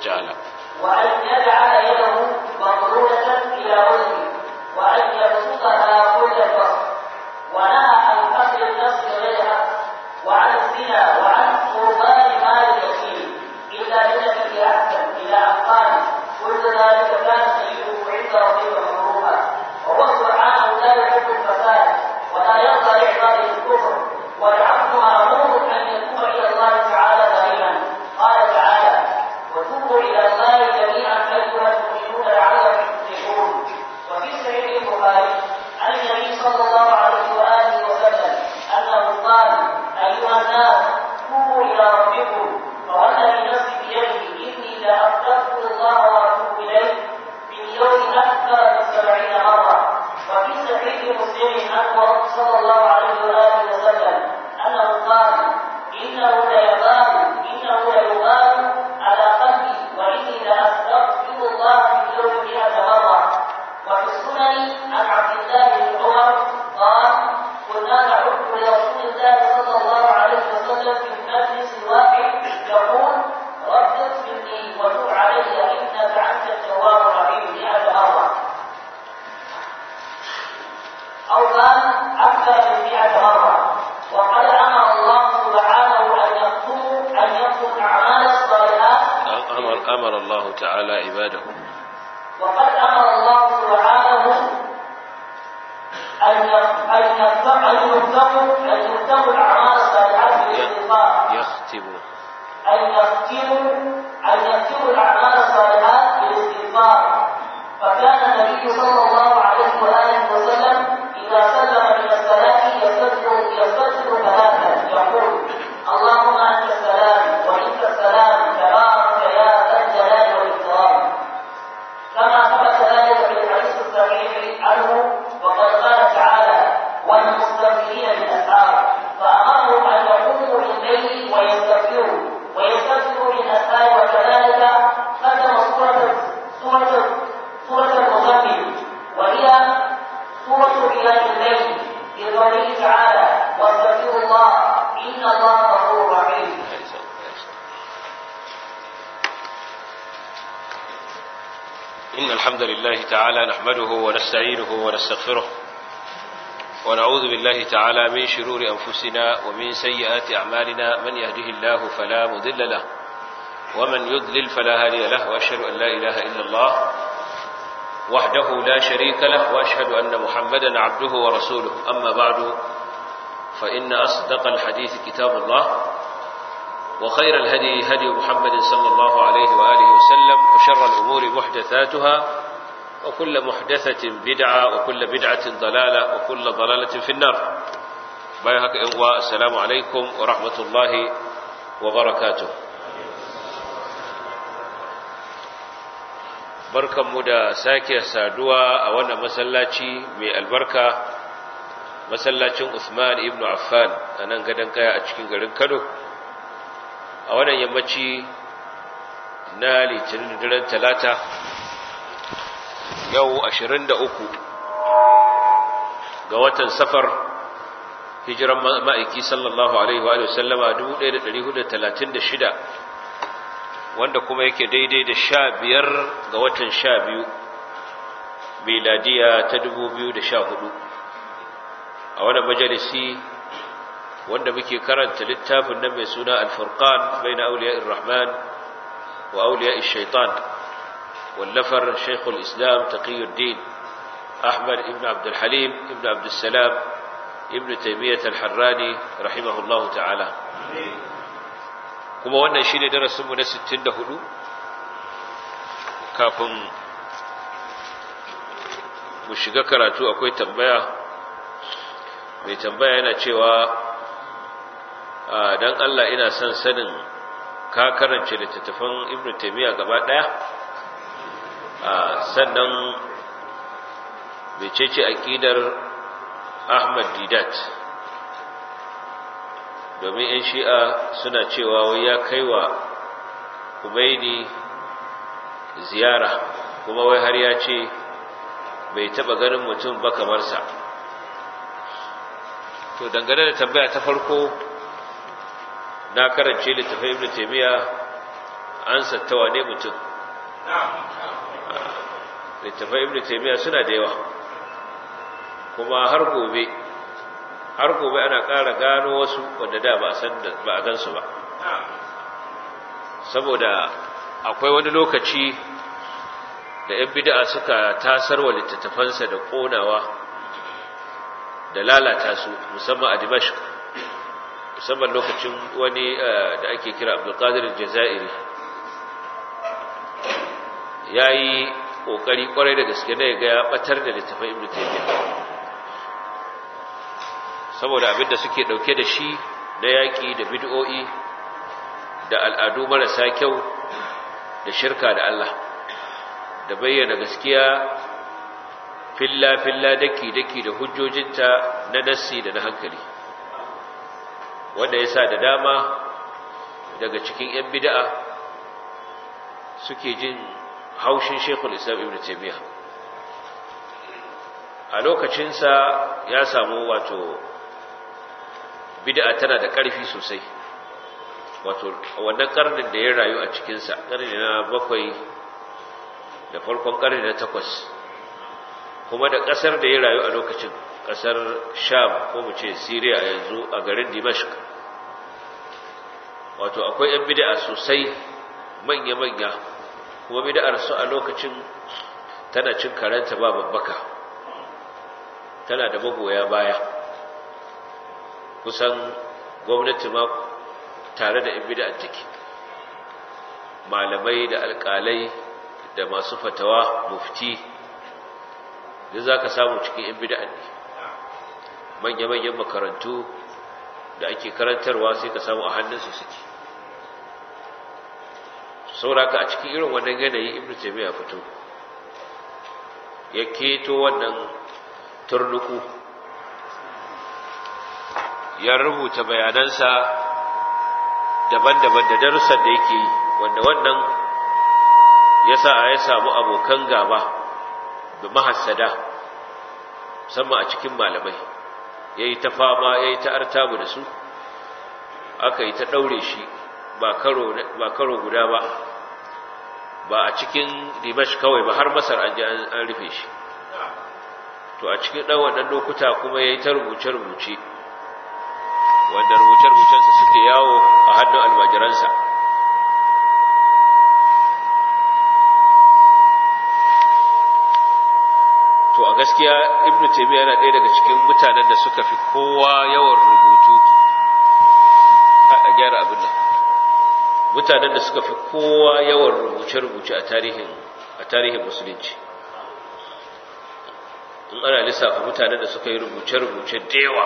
ta'ala وأن يجعل يده مغلولة إلى وجهه وأن يبسطها كل البسط ونهى عن قتل النفس بغير حق وعن الزنا وعن قربان مال اليتيم إلا بالتي هي أحسن إلى أن قال كل ذلك كان سيئه عند ربك مكروها وهو سبحانه لا يحب الفساد ولا يرضى لعباده الكفر والعبد مأمور أن يتوب إلى الله تعالى دائما قال تعالى وتوبوا إلى الله جميعا أيها المؤمنون لعلكم تفلحون وفي صحيح البخاري عن النبي صلى الله عليه وآله وسلم أنه قال أيها الناس توبوا إلى ربكم فوالذي نفسي بيده إني لأستغفر الله وأتوب إليه في اليوم أكثر من سبعين مرة وفي صحيح مسلم عنه صلى الله عليه وآله وسلم أنه قال إنه ليغال إنه ليغال على قلبي وإني لأستغفر الله في اليوم مئة مرة وفي السنن عن عبد الله بن عمر قال كنا نعد لرسول الله صلى الله عليه وسلم في المجلس الواحد يقول رب اغفر لي وتب علي انك انت التواب الرحيم مئة مرة أو قال أكثر من مئة مرة وقد أمر الله سبحانه أن يكتموا أن يكتموا الأعمال الصالحات أمر, أمر الله تعالى عباده وقد أمر الله سبحانه أن يك- أن يكتم- أن يكتموا أن يكتموا الأعمال الصالحات بالاستغفار يختم أن يختموا أن يختموا الأعمال الصالحات بالاستغفار فكان النبي صلى الله عليه وآله وسلم إذا سلم من الصلاة يستغفر يستغفر ثلاثا يقول اللهم أنت السلام ومنك السلام تبارك يا ذا الجلال والإكرام كما ثبت ذلك في الحديث الصحيح عنه وقد قال تعالى والمستغفرين بالاسحار فامرهم ان يقوموا بالليل ويستغفروا ويستغفروا بالاسحار وكذلك ختم سوره سوره سوره المزمل وهي سوره قيام الليل بقوله تعالى واستغفروا الله ان الله غفور رحيم إن الحمد لله تعالى نحمده ونستعينه ونستغفره ونعوذ بالله تعالى من شرور أنفسنا ومن سيئات أعمالنا من يهده الله فلا مضل له ومن يضلل فلا هادي له وأشهد أن لا إله إلا الله وحده لا شريك له وأشهد أن محمدا عبده ورسوله أما بعد فإن أصدق الحديث كتاب الله وخير الهدي هدي محمد صلى الله عليه وآله وسلم وشر الأمور محدثاتها وكل محدثة بدعة وكل بدعة ضلالة وكل ضلالة في النار بايهك إنواء السلام عليكم ورحمة الله وبركاته barkanmu da sake saduwa a wannan masallaci mai albarka masallacin Usman ibn Affan a nan gadon kaya a cikin garin Kano a wannan yammaci na litinin daren talata yau 23 ga watan safar hijiran ma'aiki sallallahu alaihi wa sallama 1436 wanda kuma yake daidai da sha biyar ga watan sha biyu miladiya ta 2014 a wannan majalisi wanda muke karanta littafin nan mai suna al-furqan baina awliya'ir rahman wa awliya'ir shaitan wallafar shaykhul islam taqiyuddin ahmad ibn abd al-halim ibn abd salam ibn taymiyyah al-harrani rahimahullahu ta'ala kuma wannan shine darasin mu na 64 kafin mu shiga karatu akwai tambaya mai tambaya yana cewa dan Allah ina son sanin ka karance littattafan Ibn Taymiyyah gaba daya sannan mecece aqidar Ahmad Didat domin yan shi'a suna cewa wai ya kaiwa Kumaini ziyara kuma wai har ya ce bai taba ganin mutum ba kamar sa to dangane da tambaya ta farko na karance littafin ibn taymiya an sattawa ne mutum littafai ibn taymiya suna da yawa kuma har gobe har gobe ana ƙara gano wasu wanda da ba a san ba a gansu ba saboda akwai wani lokaci da ‘yan bid'a suka tasar wa littattafansa da ƙonawa da lalata su musamman a dimashq musamman lokacin wani da ake kira abdulkadir jazairi ya yi ƙoƙari ƙwarai da gaske na ga ya ɓatar da littafin ibn taymiyyah saboda abinda suke ɗauke da shi na yaƙi da bid'o'i da al'adu marasa kyau da shirka da Allah da bayyana gaskiya filla-filla daki-daki da hujjojinta na nassi da na hankali wanda ya sa da dama daga cikin 'yan bida'a suke jin haushin shekul islam ibn taimiyya a lokacinsa ya samu wato bida'a tana da ƙarfi sosai wato wannan ƙarnin da ya rayu a cikinsa ƙarni na bakwai da farkon ƙarni na takwas kuma da ƙasar da ya rayu a lokacin ƙasar sham ko mu ce siriya yanzu a garin dimashq wato akwai 'yan bida'a sosai manya-manya kuma bida'ar su a lokacin tana cin karanta ba babbaka tana da magoya baya kusan gwamnati ma tare da 'yan bida'ar take malamai da alƙalai da masu fatawa mufti da za ka samu cikin 'yan bida'ar ne manya-manyan makarantu da ake karantarwa sai ka samu a hannunsu suke sauraka a cikin irin wannan yanayi ibn taymiya fito ya keto wannan turnuku ya rubuta bayanansa daban-daban da darussan da yake yi wanda wannan ya sa a ya samu abokan gaba da mahassada musamman a cikin malamai ya yi ta fama ya yi ta artabu da su aka yi ta ɗaure shi ba karo guda ba ba a cikin dimash kawai ba har masar an ji an rufe shi to a cikin ɗan wannan lokuta kuma ya yi ta rubuce-rubuce wanda rubuce-rubucensa suke yawo a hannun almajiransa to a gaskiya ibnu taymiya yana ɗaya daga cikin mutanen da suka fi kowa yawan rubutu a gyara abin nan mutanen da suka fi kowa yawan rubuce-rubuce a tarihin a tarihin musulunci in ana lissafa mutanen da suka yi rubuce-rubuce da yawa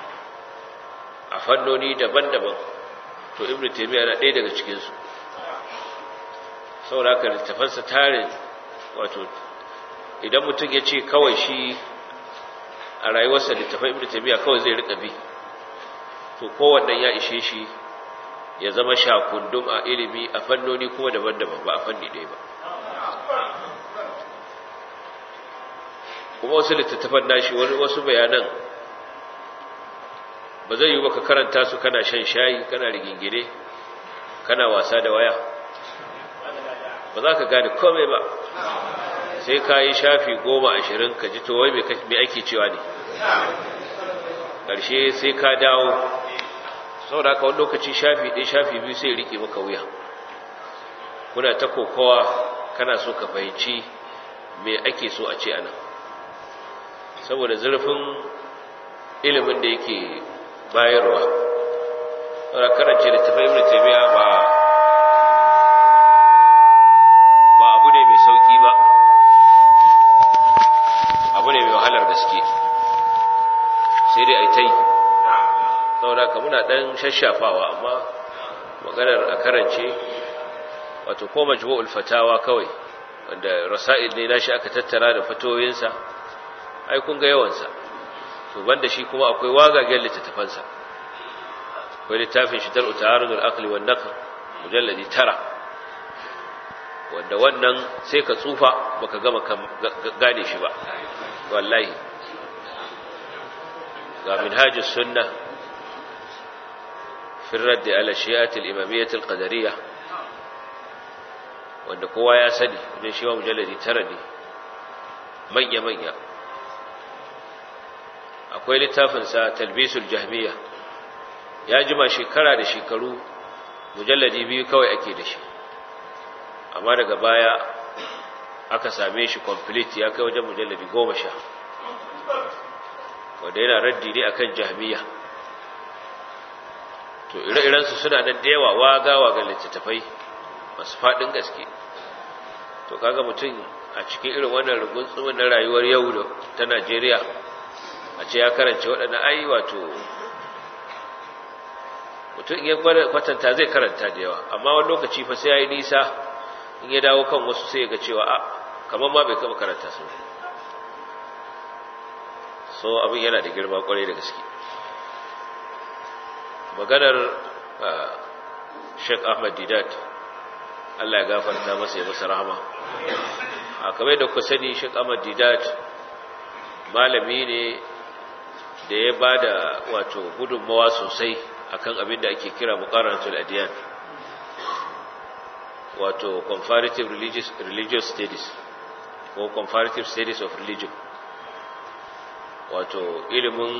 a fannoni daban-daban to ibn taymiya na ɗaya daga cikinsu saboda haka littafansa tarin wato idan mutum ya ce kawai shi a rayuwarsa littafan ibn taymiya kawai zai rika bi to kowannan ya ishe shi ya zama shakundum a ilimi a fannoni kuma daban-daban ba a fanni ɗaya ba kuma wasu littattafan nashi wasu bayanan ba zai yi baka karanta su kana shan shayi kana rigingine kana wasa da waya ba za ka gane komai ba sai ka yi shafi goma ashirin ka ji towai mai ake cewa ne ƙarshe sai ka dawo sau da wani lokaci shafi ɗaya shafi biyu sai riƙe maka wuya kuna ta kokowa kana so ka fahimci me ake so a ce anan saboda zurfin ilimin da yake bayarwa wadda karance da tafi ibn taymiya ba ba abu ne mai sauki ba abu ne mai wahalar gaske sai dai a yi ta yi saboda ka muna ɗan shashafawa amma maganar a karance wato ko majmu'ul fatawa kawai wanda rasa'il ne nashi aka tattara da fatoyinsa ai kun ga yawansa to banda shi kuma akwai wagagen littattafansa akwai littafin shi dar'u ta'arudul aqli wan naql mujalladi tara wanda wannan sai ka tsufa baka gama gane shi ba wallahi ga minhajus sunnah في الرد على الشيعة الإمامية القدرية wanda kowa ya sani wajen shi ma mujalladi tara ne manya-manya akwai littafinsa talbisul jahmiya ya jima shekara da shekaru mujalladi biyu kawai ake da shi amma daga baya aka same shi complete ya kai wajen mujalladi goma sha wanda yana raddi ne akan jahmiya to ire-irensu suna nan da yawa waga ga littattafai masu faɗin gaske to kaga mutum a cikin irin wannan rugunsumin na rayuwar yau da ta najeriya a ce ya karance waɗanda ai wato mutum ya kwatanta zai karanta da yawa amma wani lokaci fa sai ya yi nisa in ya dawo kan wasu sai ya ga cewa a kamar ma bai kama karanta su so abin yana da girma kwarai da gaske maganar sheik ahmad didat allah ya gafarta masa ya masa rahama a kamar da ku sani sheik ahmad didat malami ne da ya ba da wato gudunmawa sosai akan abin da ake kira muqarranatul adiyan wato comparative religious religious studies ko comparative studies of religion wato ilimin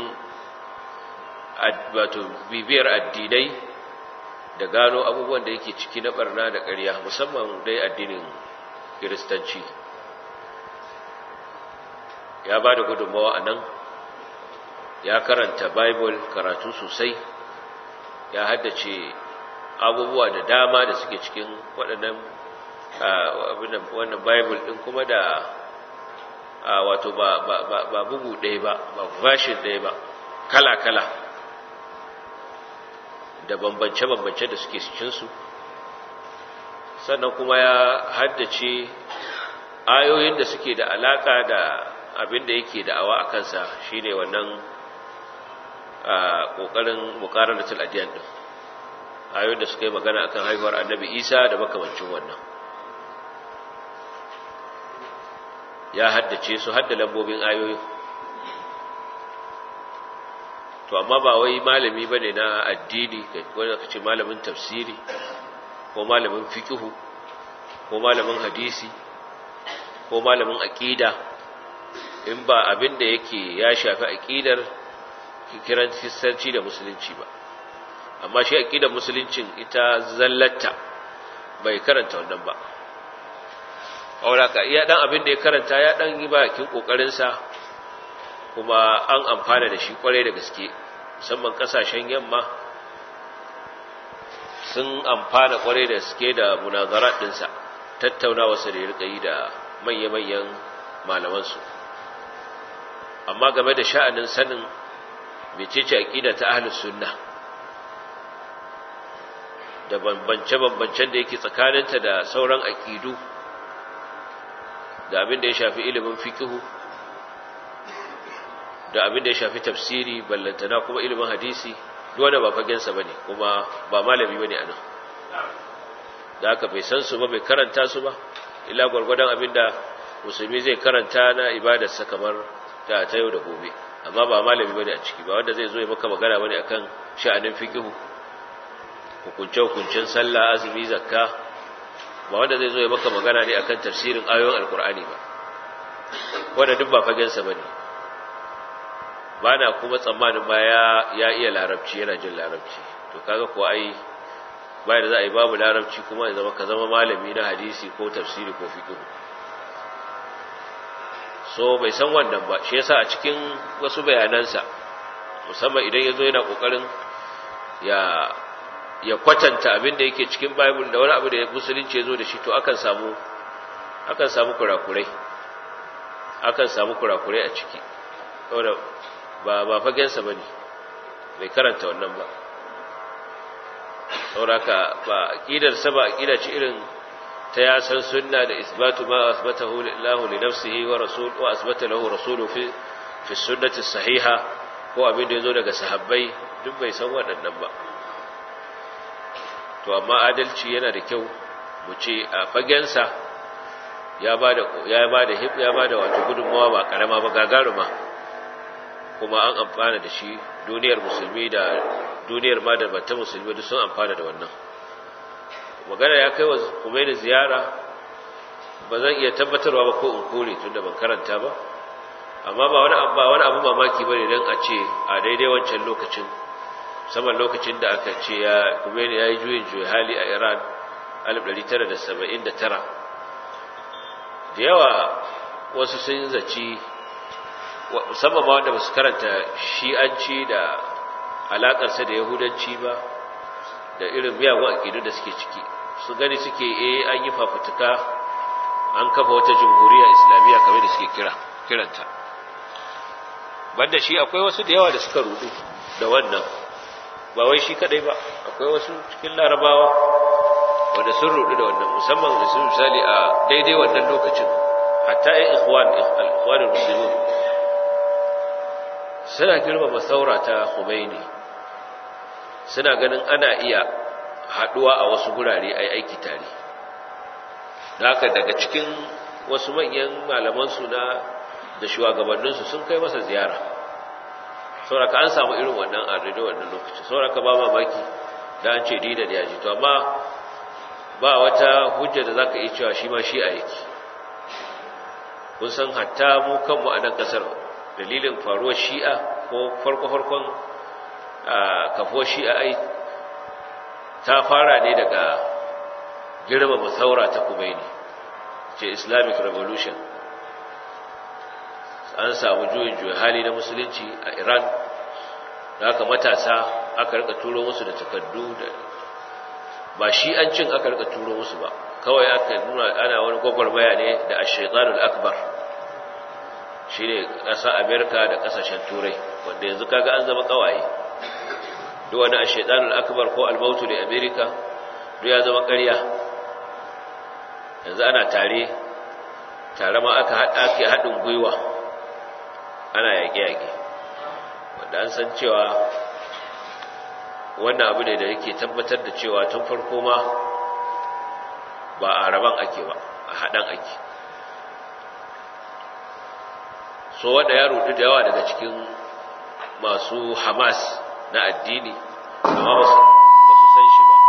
wato bibiyar addinai da gano abubuwan da yake ciki na barna da ƙarya musamman dai addinin kiristanci ya ba da gudunmawa a nan ya karanta bible karatu sosai ya haddace abubuwa da dama da suke cikin waɗannan wannan bible ɗin kuma da wato ba bugu ɗaya ba ba version ɗaya ba kala-kala da bambance-bambance da suke cikinsu sannan kuma ya haddace ayoyin da suke da alaka da abin da yake da'awa a kansa shine wannan ƙoƙarin mukaranatul adiyan ɗin ayoyin da suka yi magana akan haihuwar annabi isa da makamancin wannan ya haddace su hadda lambobin ayoyin to amma ba wai malami ba ne na addini wanda ka ce malamin tafsiri ko malamin fikihu ko malamin hadisi ko malamin aƙida in ba abin da yake ya shafi aƙidar kiran kristanci da musulunci ba amma shi aƙidar musuluncin ita zallata bai karanta wannan ba auraka iya dan abin da ya karanta ya dan yi bakin kokarinsa kuma an amfana da shi kwarai da gaske musamman kasashen yamma sun amfana kwarai da gaske da munazarat dinsa tattaunawa su da rika yi da manya-manyan malamansu amma game da sha'anin sanin mecece aqida ta ahlus sunna da bambance-bambancen da yake tsakaninta da sauran aqidu da abin da ya shafi ilimin fikihu da abin da ya shafi tafsiri ballantana kuma ilimin hadisi wanda ba fagensa bane kuma ba malami bane anan da aka bai san su ba bai karanta su ba illa gwargwadon abin da musulmi zai karanta na ibadarsa kamar ta ta yau da gobe amma ba malami bane a ciki ba wanda zai zo ya maka magana bane akan sha'anin fikihu hukunce hukuncen sallah azumi zakka ba wanda zai zo ya maka magana ne akan tafsirin ayoyin alkur'ani ba wanda duk ba fagensa bane ba na kuma tsammanin ba ya iya larabci yana jin larabci to kaga ko ai bayan da za a yi babu larabci kuma ya zama ka zama malami na hadisi ko tafsiri ko fiqh so bai san wannan ba shi yasa a cikin wasu bayanansa musamman idan yazo yana kokarin ya ya kwatanta abin da yake cikin bible da wani abu da musulunci yazo da shi to akan samu akan samu kurakurai akan samu kurakurai a ciki saboda ba ba fagensa bane bai karanta wannan ba sauraka ba aqidar sa ba aqida ce irin ta ya san sunna da isbatu ma asbatahu lillahi li nafsihi wa rasul wa asbata lahu rasulu fi fi sunnati sahiha ko abin da yazo daga sahabbai duk bai san waɗannan ba to amma adalci yana da kyau mu ce a fagensa ya bada ya bada hib ya bada wato gudunmawa ba karama ba gagaruma kuma an amfana da shi duniyar musulmi da duniyar ma da bata musulmi duk sun amfana da wannan magana ya kai wa Khomeini ziyara ba zan iya tabbatarwa ba ko in kore tunda ban karanta ba amma ba wani ba wani abu mamaki bane dan a ce a daidai wancan lokacin saman lokacin da aka ce ya Khomeini yayi juyin juyi hali a Iran 1979 da yawa wasu sun zaci musamman ma wanda ba su karanta shi'anci da alakarsa da yahudanci ba da irin miyagun aƙidu da suke ciki su gani suke eh an yi fafutuka an kafa wata jamhuriya islamiyya kamar da suke kira kiranta banda shi akwai wasu da yawa da suka rudu da wannan ba wai shi kadai ba akwai wasu cikin larabawa wanda sun rudu da wannan musamman da sun misali a daidai wannan lokacin hatta ya ikhwan ikhwanul muslimin suna girmama saura ta Khomeini suna ganin ana iya haduwa a wasu gurare ai aiki tare haka daga cikin wasu manyan malaman su na da shugabannin su sun kai masa ziyara sauraka an samu irin wannan a daidai wannan lokacin sauraka ba mamaki da an ce dina da yaji to amma ba wata hujja da zaka iya cewa shi ma shi a yake kun san hatta mu kanmu a nan kasar dalilin faruwar shi'a ko farko-farkon kafuwar shi'a ai ta fara ne daga girmama saura ta kumaini ce islamic revolution an samu juyin juyin hali na musulunci a iran da aka matasa aka rika turo musu da takardu da ba shi'ancin aka rika turo musu ba kawai aka nuna ana wani gwagwarmaya ne da ashaitanul akbar shi ne ƙasa amerika da ƙasashen turai wanda yanzu kaga an zama ƙawaye duk wani a shaidanul akbar ko almautu da amerika duk ya zama ƙarya yanzu ana tare tare ma aka haɗa haɗin gwiwa ana yaƙe-yaƙe wanda an san cewa wannan abu ne da yake tabbatar da cewa tun farko ma ba a raban ake ba a haɗan ake so wanda ya rudu da yawa daga cikin masu hamas na addini amma ba su san shi ba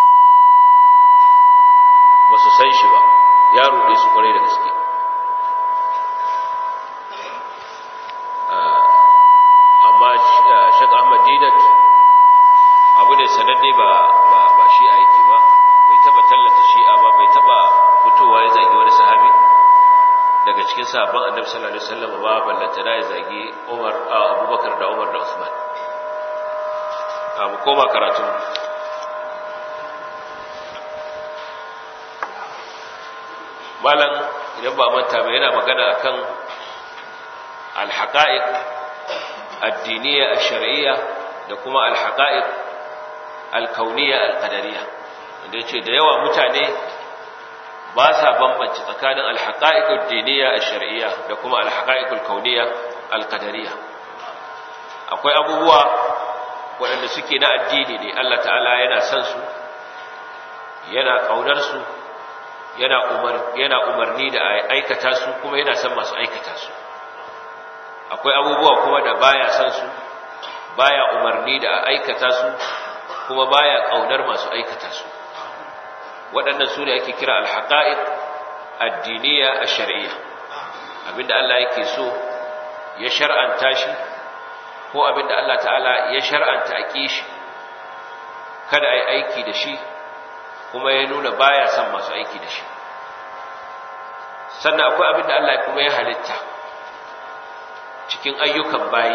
ba su san shi ba ya rude su kwarai da gaske amma shek ahmad dinat abu ne sananne ba ba shi a yake ba bai taba tallata shi'a ba bai taba fitowa ya zagi wani sahabi daga cikin sabon annabi sallallahu alaihi wasallam ba ballanta da ya zagi Umar Abubakar da Umar da Usman abu koma karatu malam idan ba manta ba yana magana akan al-haqa'iq ad-diniyya ash-shar'iyya da kuma al-haqa'iq al-kauniyya al-qadariyya wanda yace da yawa mutane ba sa bambanci tsakanin alhaƙa'iƙul diniya a shari'iyya da kuma alhaƙa'iƙul kauniya alƙadariya akwai abubuwa waɗanda suke na addini ne Allah ta'ala yana son su yana ƙaunar su yana umarni da aikata su kuma yana son masu aikata su akwai abubuwa kuma da baya son su baya umarni da aikata su kuma baya ƙaunar masu aikata su waɗannan su ne ake kira alhaƙa'iq addiniya a shari'a abinda Allah yake so ya shar'anta shi ko abinda Allah ta'ala ya shar'anta a shi kada a yi aiki da shi kuma ya nuna baya son masu aiki da shi sannan akwai abinda Allah kuma ya halitta cikin ayyukan bayi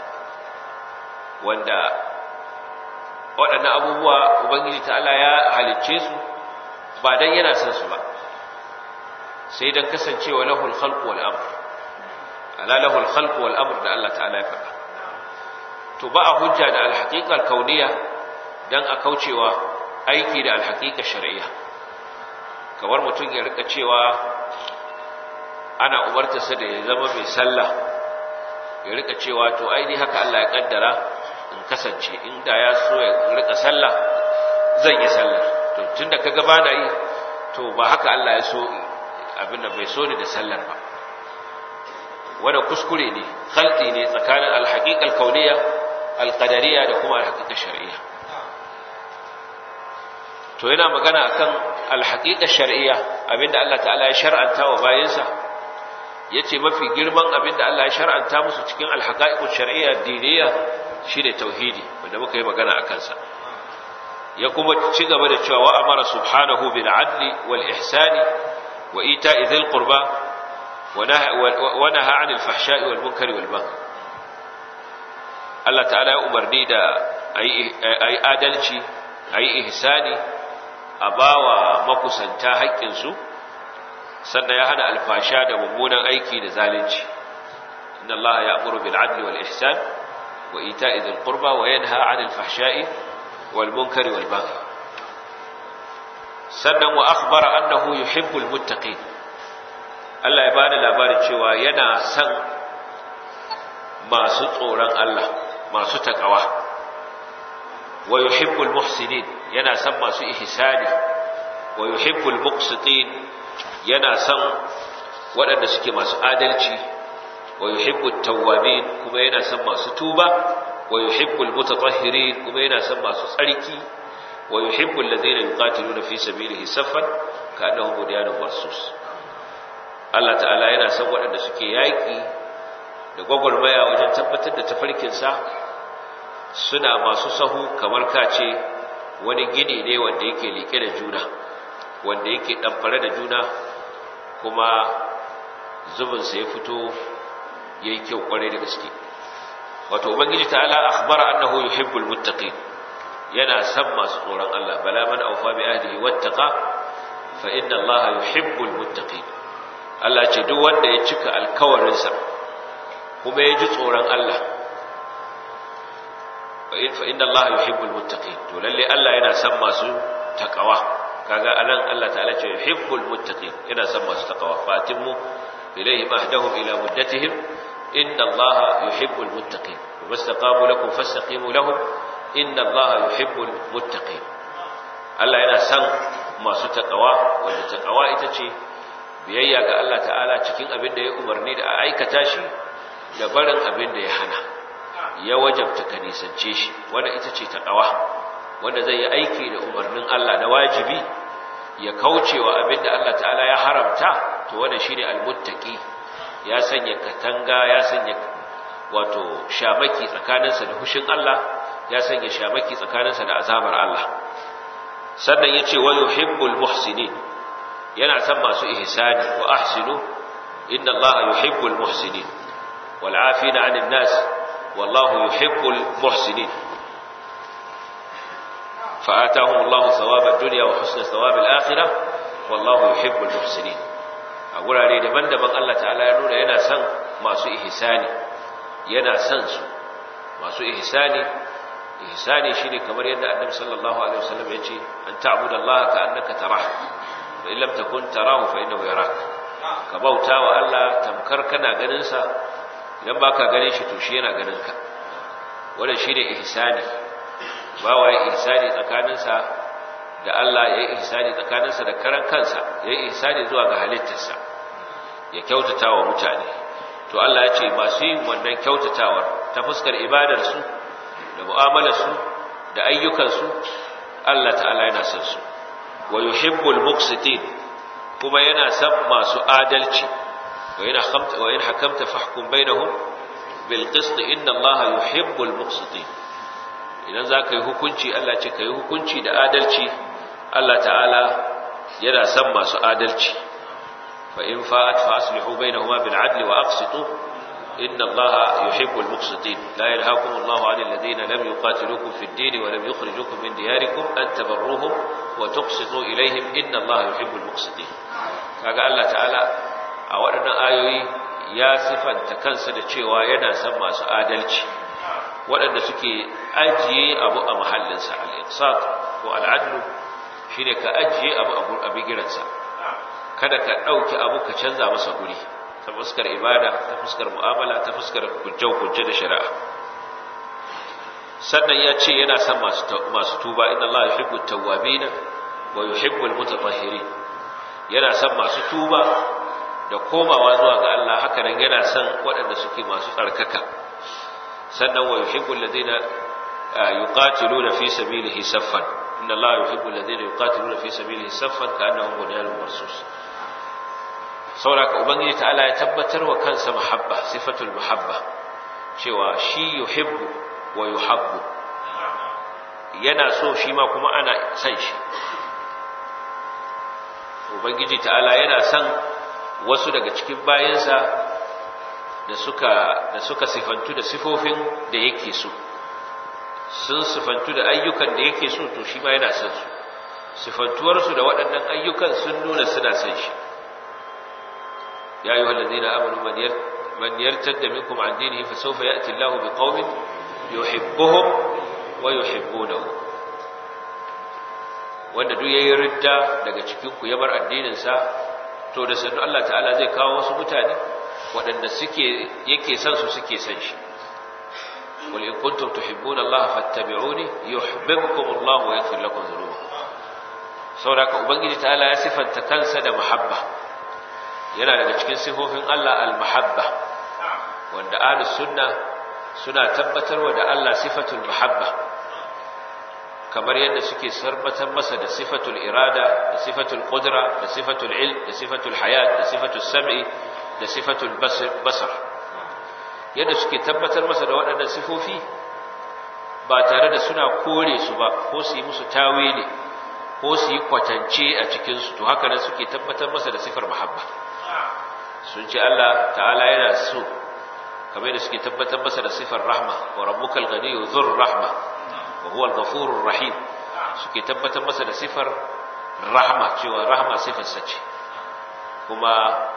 wanda waɗannan abubuwa ubangiji ta'ala ya halicce su ba dan yana son su ba sai dan kasancewa lahul khalq wal amr ala lahul khalq wal amr da Allah ta'ala ya faɗa to ba a hujja da al haqiqa al kauniyya dan a kaucewa aiki da al haqiqa shar'iyya kamar mutum ya rika cewa ana umarta sa da ya zama mai sallah ya rika cewa to ai ni haka Allah ya kaddara in kasance inda ya so ya rika sallah zan yi sallah to tunda kaga ba na yi to ba haka Allah ya so abin da bai so ni da sallar ba wanda kuskure ne khalqi ne tsakanin al-haqiqa al-kauniyya al-qadariyya da kuma al-haqiqa shar'iyya to yana magana akan alhaqiqa shar'iyya abinda Allah ta'ala ya shar'anta wa bayinsa yace mafi girman abinda Allah ya shar'anta musu cikin alhaqaiqus shar'iyya diniya shine tauhidi wanda muka yi magana akan sa ya kuma ci gaba da cewa wa amara subhanahu bil adli wal ihsani wa ita'i dhil qurba wa naha 'anil fahsha'i wal munkari wal baghi Allah ta'ala ya umarni da ayi adalci ayi ihsani a bawa makusanta haƙƙinsu sannan ya hana alfasha da mummunan aiki da zalunci inna Allah ya'muru bil 'adli wal ihsan wa ita'i dhil qurba wa yanha 'anil fahsha'i wal munkari wal baghi sannan wa akhbara annahu yuhibbul muttaqin Allah ya bada labarin cewa yana son masu tsoron Allah masu takawa wa yuhibbul muhsinin yana son masu ihsani wa yuhibbul muqsitin yana son waɗanda suke masu adalci wa yuhibbut tawwabin kuma yana son masu tuba wa yuhibbul mutatahhirin kuma yana son masu tsarki wa yuhibbul ladzina yuqatiluna fi sabilihi saffan ka'annahum bunyanun marsus Allah ta'ala yana son waɗanda suke yaƙi da gwagwarmaya wajen tabbatar da tafarkinsa suna masu sahu kamar kace wani gini ne wanda yake liƙe da juna wanda yake ɗamfare da juna kuma zubinsa ya fito ya yi kyau ƙwarai da gaske wato ubangiji ta'ala akhbara annahu yuhibbul muttaqin yana san masu tsoron Allah bala man awfa bi ahdihi wattaqa fa inna Allah yuhibbul muttaqin Allah ce duk wanda ya cika alkawarinsa kuma ya ji tsoron Allah fa inna Allah yuhibbul muttaqin to lalle Allah yana san masu takawa kaga anan Allah ta'ala ce yuhibbul muttaqin yana san masu takawa fatimmu ilayhim ahdahum ila muddatihim inna Allah yuhibbul muttaqin wastaqamu lakum fastaqimu lahum inna Allah yuhibbul muttaqin Allah yana san masu takawa wanda takawa ita ce biyayya ga Allah ta'ala cikin abin da ya umarni da a aikata shi da barin abin da ya hana ya wajabta ka nisance shi wanda ita ce takawa wanda zai yi aiki da umarnin Allah na wajibi ya kaucewa abin da Allah ta'ala ya haramta to wanda shine almuttaqi ya sanya katanga ya sanya wato shamaki tsakaninsa da hushin Allah ya sanya shamaki tsakaninsa da azabar Allah sannan yace wa yuhibbul muhsinin yana san masu ihsani wa ahsinu inna Allah yuhibbul muhsinin wal afina 'anil nas wallahu yuhibbul muhsinin فآتاهم الله ثواب الدنيا وحسن ثواب الآخرة والله يحب المحسنين أقول عليه دبن دبن الله تعالى يقول ينا سن ما سو إحساني ينا سن سو ما سو إحساني إحساني شيني كمر يدى النبي صلى الله عليه وسلم يجي أن تعبد الله كأنك تراه فإن لم تكن تراه فإنه يراك كبوتا وألا تمكر كنا غننسا idan baka gane shi to shi yana ganin ka wannan shine ihsani ba wa ya ihsani tsakaninsa da Allah ya yi ihsani tsakaninsa da karan kansa ya yi ihsani zuwa ga halittarsa ya kyautata wa mutane to Allah ya ce masu yin wannan kyautatawar ta fuskar ibadarsu da mu'amalarsu da ayyukansu Allah ta'ala yana son su wa yuhibbul muqsitin kuma yana son masu adalci wa in hakamta wa in hakamta fahkum bainahum bil qist inna Allah yuhibbul muqsitin idan za ka yi hukunci Allah ce ka yi hukunci da adalci Allah ta'ala yana son masu adalci fa in fa'at fa aslihu bainahuma bil adli wa aqsitu inna Allah yuhibbul muqsitin la yanhaakum Allahu 'anil ladina lam yuqatilukum fid din wa lam yukhrijukum min diyarikum an tabarruhum wa tuqsitu ilayhim inna Allah yuhibbul muqsitin kaga Allah ta'ala a waɗannan ayoyi ya sifanta kansa da cewa yana son masu adalci waɗanda suke ajiye abu a mahallinsa al'insat ko al'adlu shi ne ka ajiye abu a bigiransa kada ka ɗauki abu ka canza masa guri ta fuskar ibada ta fuskar mu'amala ta fuskar hujjau-hujje da shari'a sannan ya ce yana son masu tuba inda Allah ya hibbu tawwabina wa yuhibbu al-mutatahhirin yana son masu tuba da komawa zuwa ga Allah haka nan yana son waɗanda suke masu tsarkaka sannan wa yuhibbu alladhina yuqatiluna fi sabilihi saffan inna Allah yuhibbu alladhina yuqatiluna fi sabilihi saffan ka'annahum bunyanun marsus saboda ubangiji ta'ala ya tabbatar wa kansa muhabba sifatul muhabba cewa shi yuhibbu wa yuhabbu yana so shi ma kuma ana san shi ubangiji ta'ala yana san wasu daga cikin bayansa da suka da suka sifantu da sifofin da yake so sun sifantu da ayyukan da yake so to shi ma yana san su sifantuwarsu da waɗannan ayyukan sun nuna suna san shi ya yi wallazi na amanu man yartar da minkum an dinihi fa sawfa ya'ti Allahu bi qaumin yuhibbuhum wa yuhibbunahu wanda duk yayi ridda daga cikin ku ya bar addinin sa to da sannu Allah ta'ala zai kawo wasu mutane waɗanda suke yake san su suke san shi wal in kuntum tuhibbuna Allah fattabi'uni yuhibbukum Allah wa yaghfir lakum dhunubakum saboda ubangiji ta'ala ya sifanta kansa da muhabba yana daga cikin sifofin Allah al-muhabba wanda ahlus sunna suna tabbatarwa da Allah sifatul muhabba kamar yadda suke sarbatar masa da sifatul irada da sifatul qudra da sifatul ilm da sifatul hayat da sifatul sam'i da sifatul basar yadda suke tabbatar masa da waɗannan sifofi ba tare da suna kore su ba ko su yi musu tawili ko su yi kwatance a cikinsu to haka nan suke tabbatar masa da sifar muhabba sun ce Allah ta'ala yana so kamar da suke tabbatar masa da sifar rahma wa rabbukal ghaniyyu dhur rahma wa huwa al-ghafurur rahim suke tabbatar masa da sifar rahma cewa rahma sifar sa ce kuma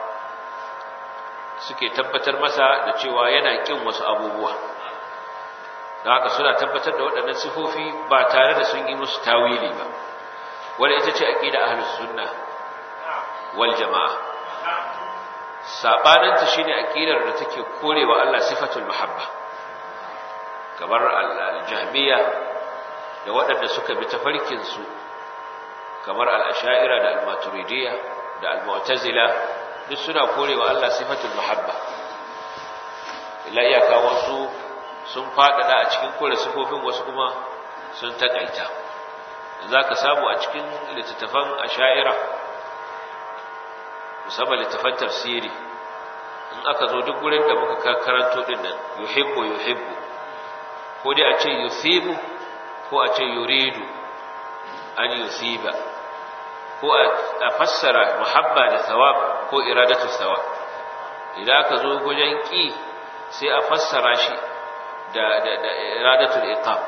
suke tabbatar masa da cewa yana kin wasu abubuwa don haka suna tabbatar da waɗannan sifofi ba tare da sun yi musu tawili ba wanda ita ce aqida ahlus sunna wal jamaa sabananta shine aqidar da take korewa Allah sifatul muhabba kamar al-jahmiya da waɗanda suka bi tafarkin su kamar al-ash'ira da al-maturidiyya da al-mu'tazila duk suna korewa Allah sifatul muhabba illa iyaka wasu sun faɗaɗa a cikin kore sifofin wasu kuma sun taƙaita za ka samu a cikin littattafan asha'ira musamman littattafan tafsiri in aka zo duk wurin da muka karanto din nan yuhibbu yuhibbu ko dai a ce yusibu ko a ce yuridu an yusiba ko a fassara muhabba da thawab ko iradatu thawab idan aka zo gujen ki sai a fassara shi da da da iradatul iqab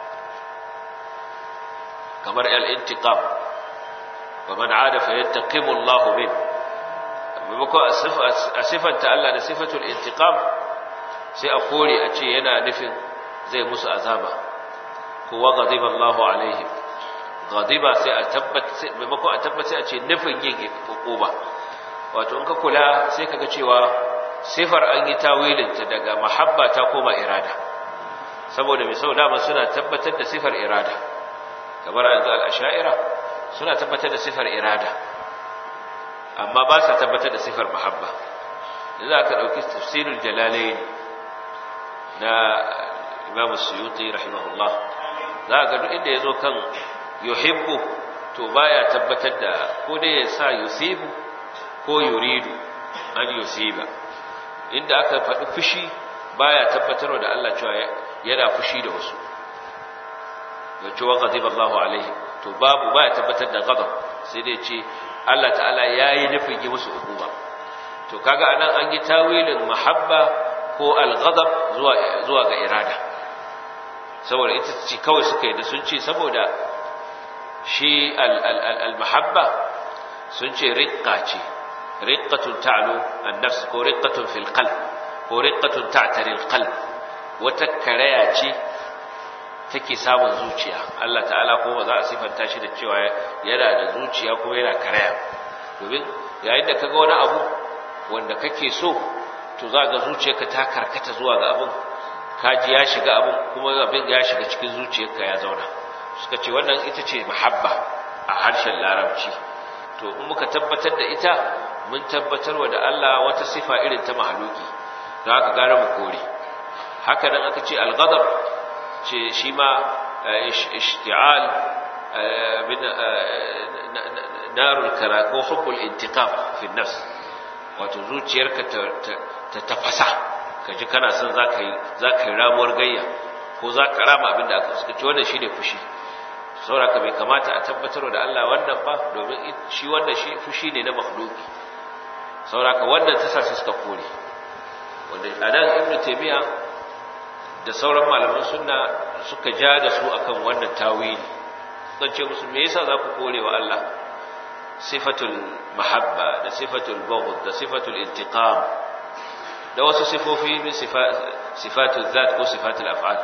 kamar al-intiqam wa man aada fa yantaqimu Allahu min maimakon a sifanta Allah da sifatul intiqam sai a kore a ce yana nufin zai musu azaba ko wa ghadiba Allahu alaihim ghadiba sai a tabbata maimakon a tabbata a ce nufin yin hukuma wato in ka kula sai kaga cewa sifar an yi tawilinta daga mahabba ta koma irada saboda mai sau dama suna tabbatar da sifar irada kamar yanzu al'asha'ira suna tabbatar da sifar irada amma ba sa tabbatar da sifar mahabba da za ka ɗauki tafsirul jalalain na imam suyuti rahimahullah za ga duk inda ya zo kan yuhibbu to baya tabbatar da ko dai ya sa yusibu ko yuridu an yusiba inda aka faɗi fushi baya tabbatarwa da Allah cewa yana fushi da wasu yace wa ghadiba Allahu alaihi to babu baya tabbatar da ghadab sai dai ce Allah ta'ala yayi nufin yi musu hukuma to kaga anan an yi tawilin mahabba ko al-ghadab zuwa zuwa ga irada saboda ita ce kawai suka yi da sun ce saboda shi al-mahabba sun ce riqqa ce riqqatun ta'lu an-nafs ko riqqatun fil qalb ko riqqatun ta'tari al-qalb wata karaya ce take samun zuciya Allah ta'ala ko ba za a sifanta shi da cewa yana da zuciya ko yana karaya domin yayin da kaga wani abu wanda kake so to za ga zuciyarka ta karkata zuwa ga abin kaji ya shiga abin kuma abin ya shiga cikin zuciyarka ya zauna suka ce wannan ita ce mahabba a harshen larabci to in muka tabbatar da ita mun tabbatarwa da Allah wata sifa irin ta mahaluki don haka gara mu kore haka nan aka ce al-ghadab ce shi ma ishti'al min narul kara ko hubbul intiqam fi nafs wato zuciyarka ta tafasa kaji kana son zaka yi zaka yi ramuwar gayya ko zaka rama abin da aka suka ce wannan shine fushi saboda bai kamata a tabbatar da Allah wannan ba domin shi wannan shi fushi ne na makhluki saboda wannan ta sa suka kore wanda anan ibnu taymiya da sauran malaman sunna suka ja da su akan wannan tawili suka ce musu me yasa za ku kore wa Allah sifatul mahabba da sifatul bughd da sifatul intiqam da wasu sifofi min sifatul zat ko sifatul af'al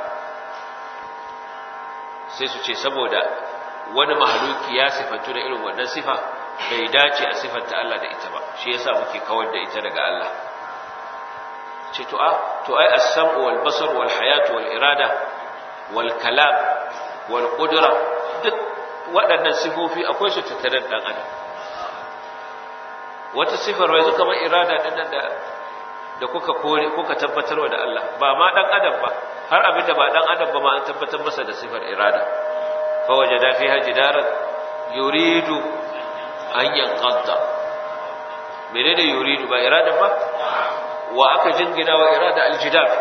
sai su ce saboda wani mahaluki ya sifantu da irin wannan sifa bai dace a sifanta Allah da ita ba shi yasa muke kawar da ita daga Allah ce to a to ai as-sam'u wal basar wal hayatu wal irada wal kalam wal qudra duk waɗannan sifofi akwai su tattare da dan adam wata sifar wai kamar irada din nan da da kuka kore kuka tabbatarwa da Allah ba ma dan adam ba har abin da ba dan adam ba ma an tabbatar masa da sifar irada fa wajada fiha jidaran yuridu an yanqadda menene yuridu ba irada ba wa aka jingina wa irada aljidar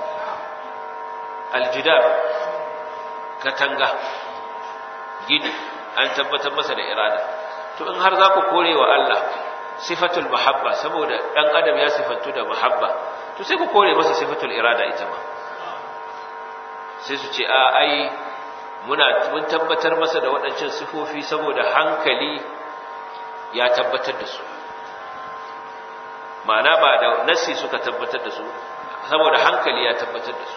aljidar katanga gini an tabbatar masa da irada to in har za ku kore wa Allah sifatul mahabba saboda dan adam ya sifantu da mahabba to sai ku kore masa sifatul irada ita ma sai su ce a ai muna mun tabbatar masa da waɗancan sifofi saboda hankali ya tabbatar da su ma'ana ba da nasi suka tabbatar da su saboda hankali ya tabbatar da su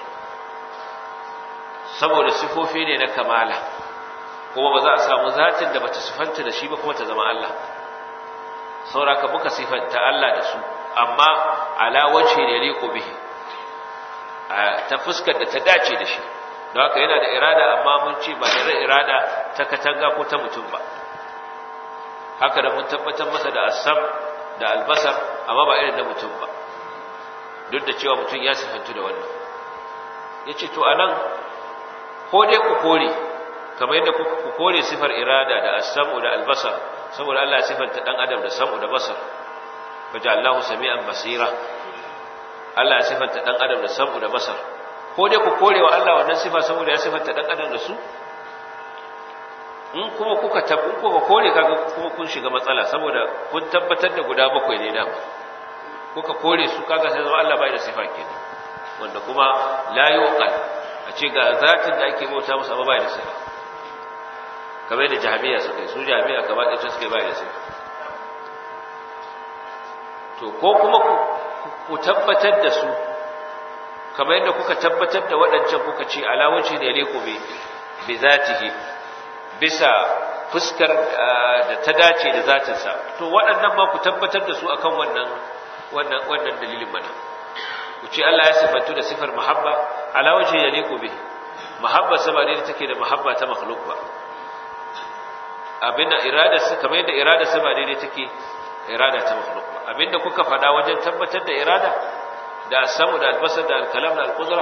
saboda sifofi ne na kamala kuma ba za a samu zatin da bata sifanta da shi ba kuma ta zama Allah sauraka muka sifanta Allah da su amma ala wace ne liqu bihi ta fuskar da ta dace da shi don haka yana da irada amma mun ce ba da irada ta katanga ko ta mutum ba haka da mun tabbatar masa da asam da albasar amma ba irin na mutum ba duk da cewa mutum ya sifantu da wannan ya ce to anan ko dai ku kore kamar yadda ku kore sifar irada da asamu da albasar saboda Allah ya sifanta dan adam da samu da basar faja Allahu sami'an basira Allah ya sifanta dan adam da samu da basar ko dai ku kore wa Allah wannan sifa saboda ya sifanta dan adam da su in kuma kuka tabbu kuka kore kaga kuma kun shiga matsala saboda kun tabbatar da guda bakwai ne da kuka kore su kaga sai zama Allah bai da sifa kenan wanda kuma la yuqal a ce ga zatin da ake bauta masa ba bai da sifa kamar da jami'a suka yi su jami'a gaba ɗaya ta suka bai da sifa to ko kuma ku tabbatar da su kamar yadda kuka tabbatar da waɗancan kuka ce alawaci ne leku bi zatihi bisa fuskar da ta dace da zatinsa to waɗannan ma ku tabbatar da su akan wannan wannan wannan dalilin mana ku ce Allah ya sifantu da sifar mahabba ala wajhi yaliqu bi mahabba sama ne take da mahabba ta makhluq ba abinda irada sa kamar yadda irada sama ne take irada ta makhluq ba abinda kuka faɗa wajen tabbatar da irada da samu da albasar da alkalam da alqudra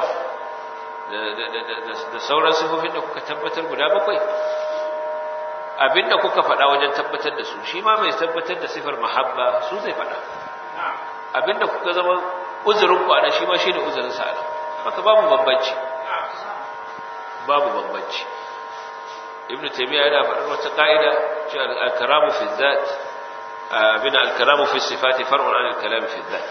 da sauran sifofin da kuka tabbatar guda bakwai abinda kuka faɗa wajen tabbatar da su shi ma mai tabbatar da sifar mahabba su zai faɗa abinda kuka zama uzurin ku ana shi ma shi ne uzurin sa ana haka babu bambanci babu bambanci ibnu taymiya yana faɗar wata ka'ida cewa al-karamu fi dhat abin al-karamu fi sifati far'un an al-kalam fi dhat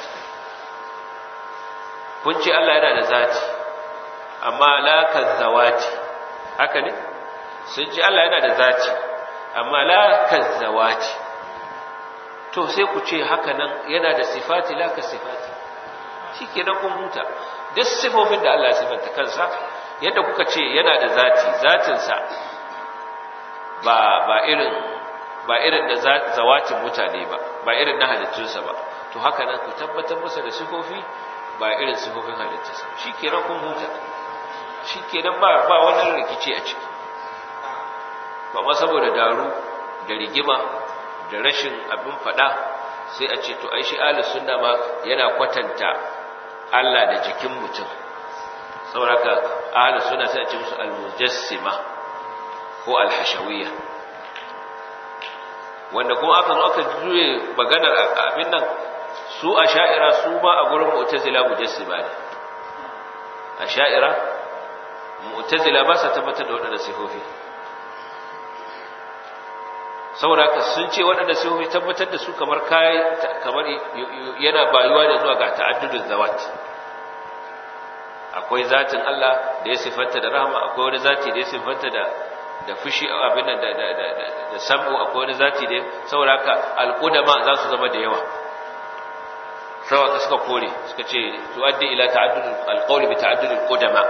kun ce Allah yana da zati amma la kazawati haka ne sun ce Allah yana da zati amma la kazzawati to sai ku ce haka nan yana da sifati la ka sifati shikenan kun huta duk sifofin da Allah ya sifanta kansa yadda kuka ce yana da zati zatin sa ba ba irin ba irin da zawatin mutane ba ba irin na halittunsa ba to haka nan ku tabbatar masa da sifofi ba irin sifofin halittunsa shikenan kun huta shikenan ba ba wannan rikici a ciki ba ma saboda daru da rigima da rashin abin fada sai a ce to ai shi ahlus sunna ma yana kwatanta Allah da jikin mutum saboda ahlus sunna sai a ce musu almujassima ko alhashawiyya wanda kuma aka zo aka juye maganar abin nan su a sha'ira su ba a gurin mu'tazila mujassima ne a sha'ira mu'tazila ba sa tabbatar da waɗanda sifofi saboda haka sun ce waɗanda sifofi tabbatar da su kamar kai kamar yana bayuwa da zuwa ga ta'addudun zawat akwai zatin Allah da ya sifanta da rahama akwai wani zati da ya sifanta da da fushi abin da da da da samu akwai wani zati da saboda haka alqudama za su zama da yawa saboda suka kore suka ce tuaddi ila ta'addud alqawl bi ta'addud alqudama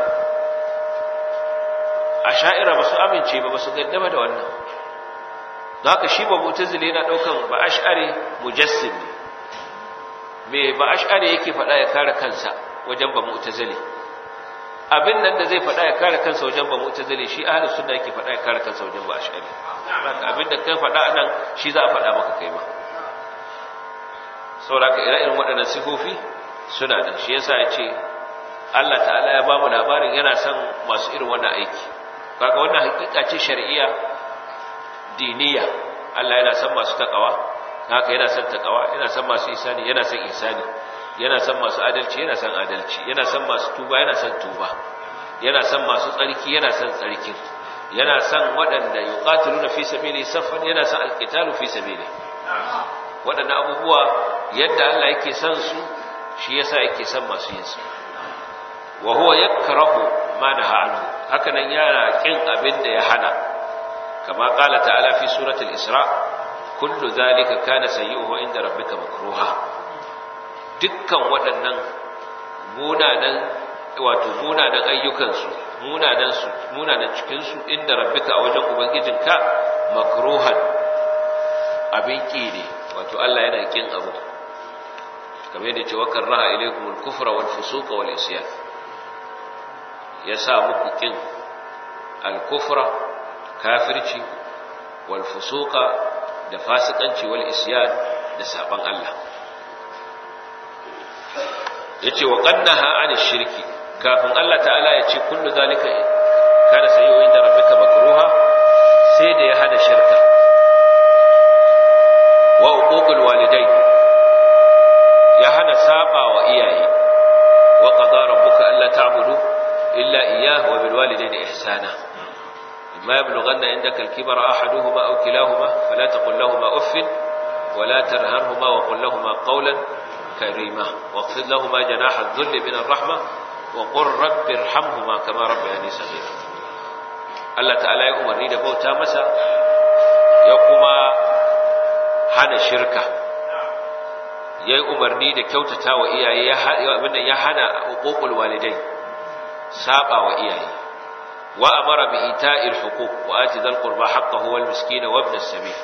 asha'ira ba su amince ba ba su gaddama da wannan haka shi ba mu'tazili yana daukan ba ash'ari mujassim me ba ash'ari yake faɗa ya kare kansa wajen ba mu'tazili abin nan da zai faɗa ya kare kansa wajen ba mu'tazili shi ahlus sunna yake faɗa ya kare kansa wajen ba ash'ari haka abin da kai faɗa anan shi za a faɗa maka kai ma saboda ire irin waɗannan sifofi suna da shi yasa ya ce Allah ta'ala ya ba mu labarin yana son masu irin wannan aiki kaga wannan hakika ce shar'iyya diniya Allah yana son masu takawa haka yana son takawa yana son masu isani yana son isani yana son masu adalci yana son adalci yana son masu tuba yana son tuba yana son masu tsarki yana son tsarkin yana son waɗanda yuqatiluna fi sabili saffan yana son alqitalu fi sabili waɗannan abubuwa yadda Allah yake son su shi yasa yake son masu yin su wa huwa yakrahu ma naha anhu haka nan yana kin abin da ya hana kama qala ta'ala fi suratul isra kullu zalika kana sayyi'uhu inda rabbika makruha dukkan waɗannan munanan wato munanan ayyukansu munanan su munanan cikin su inda rabbika a wajen ubangijinka makruhan abin ki ne wato Allah yana kin abu kamar yadda ce wakar raha ilaikum al-kufra wal fusuqa wal isyan ya sa muku kin al-kufra kafirci wal fusuqa da fasikanci wal isyan da saban Allah yace wa qannaha an shirki kafin Allah ta'ala ya ce kullu zalika kana sayyi'u inda rabbika makruha sai da ya hada shirka wa uququl walidai ya hana saba wa iyaye wa qada rabbuka alla ta'budu illa iyyahu wa bil walidayni ihsana imma yablughanna indaka al-kibara ahaduhuma aw kilahuma fala taqul lahumā uff wa la tarharhumā wa qul lahumā qawlan karīmā waqfid lahumā janāha adh-dhulli min ar-rahmah wa qur rabbi irhamhumā kamā rabbayānī saghīrā Allah ta'ala ya umarni da bauta masa ya kuma hana shirka ya yi umarni da kyautata wa iyaye abinda ya hana hukukul walidai saba wa iyaye wa amara bi ita'il huquq wa ati dhal qurba haqqahu wal miskina wa ibn as-sabil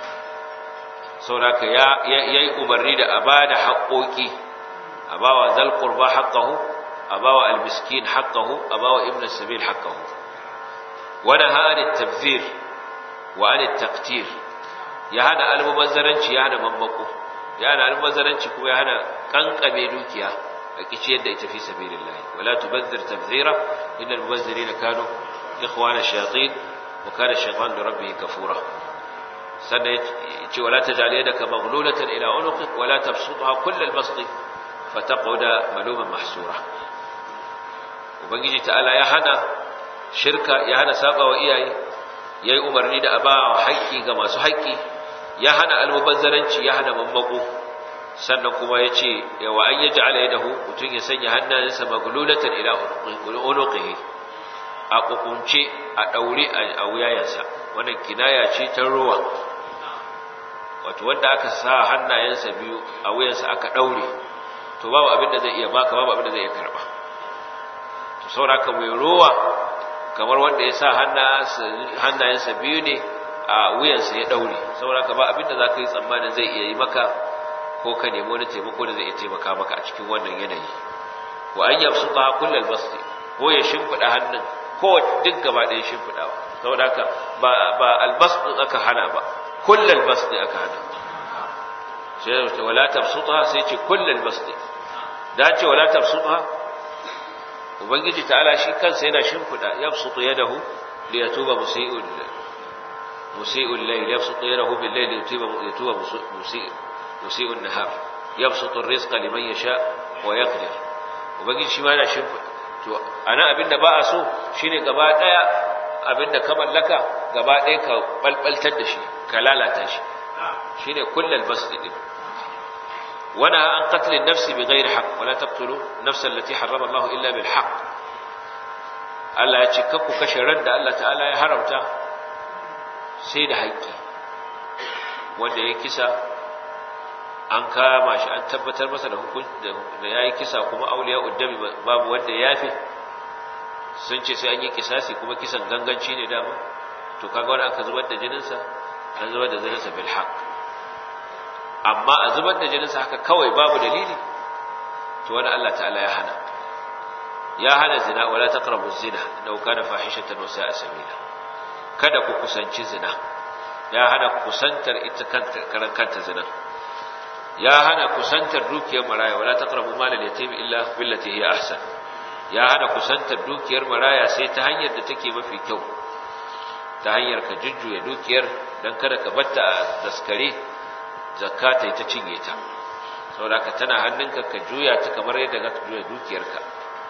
saboda ya yayi umarni da abada haƙoƙi abawa dhal qurba haqqahu abawa al miskin haqqahu abawa ibn as-sabil haqqahu wa naha an at-tabdhir wa an at-taqtir ya hana almubazzaranci ya hana mammako ya hana almubazzaranci kuma ya hana kankame dukiya a kici yadda ita fi sabilillah wala tubazzir tabzira innal mubazzirina kanu ikhwana shayatin wa kana shaytan li rabbih kafura sannan yace wala taj'al yadaka maghlulatan ila unuqik wala tabsutha kull al-bast fataq'uda maluman mahsura ubangiji ta'ala ya hana shirka ya hana saba wa iyaye yayi umarni da abawa haƙƙi ga masu haƙƙi ya hana almubazzaranci ya hana mammako sannan kuma ya ce yawa an yi ja'ala ya dahu mutum ya sanya hannayensa maglulatan ila unuqihi a kukunce a daure a wuyayensa wannan kinaya ce ta ruwa wato wanda aka sa hannayensa biyu a wuyansa aka daure to babu abin da zai iya baka babu abin da zai iya karba to sauraka mai ruwa kamar wanda ya sa hannayensa biyu ne a wuyansa ya daure saboda ka ba abinda za ka yi tsammanin zai iya yi maka ko ka nemi wani taimako da zai iya taimaka maka a cikin wannan yanayi wa an yamsu ta kullal basti ko ya shimfiɗa hannun ko duk gaba ɗaya shimfiɗawa saboda haka ba ba albas din aka hana ba kullal basti aka hana sai ce wala tabsutha sai ce kullal basti da ce wala tabsutha ubangiji ta'ala shi kansa yana shimfiɗa yabsutu yadahu liyatuba musii'ul musii'ul layl yabsutu yadahu bil layl liyatuba liyatuba musii'ul musii'un nahar yabsutu ar-rizqa liman yasha wa yaqdir ubangiji shi ma yana shimfi to ana abinda ba a so shine gaba daya abinda ka mallaka gaba daya ka balbaltar da shi ka lalata shi shine kullal basd din wana an qatl an-nafs bighairi haqq wala taqtulu nafsa allati harrama Allah illa bil haqq Allah ya ce kakku kashe ran da Allah ta'ala ya haramta sai da haƙƙi wanda ya kisa an kama shi an tabbatar masa da hukunci da yayi kisa kuma auliya uddami babu wanda ya yafe sun ce sai an yi kisasi kuma kisan ganganci ne dama to kaga wanda aka zubar da jininsa an zubar da jininsa bil haqq amma a zubar da jininsa haka kawai babu dalili to wani Allah ta'ala ya hana ya hana zina wala taqrabu zina law kana fahishatan wa sa'a sabila kada ku kusanci zina ya hana kusantar ita kanta karan kanta zina ya hana kusantar dukiyar maraya wala taqrabu malal yatim illa billati hiya ahsan ya hana kusantar dukiyar maraya sai ta hanyar da take mafi kyau ta hanyar ka jujjuya dukiyar dan kada ka batta a daskare zakata ta cinye ta saboda ka tana hannunka ka juya ta kamar yadda ka juya dukiyarka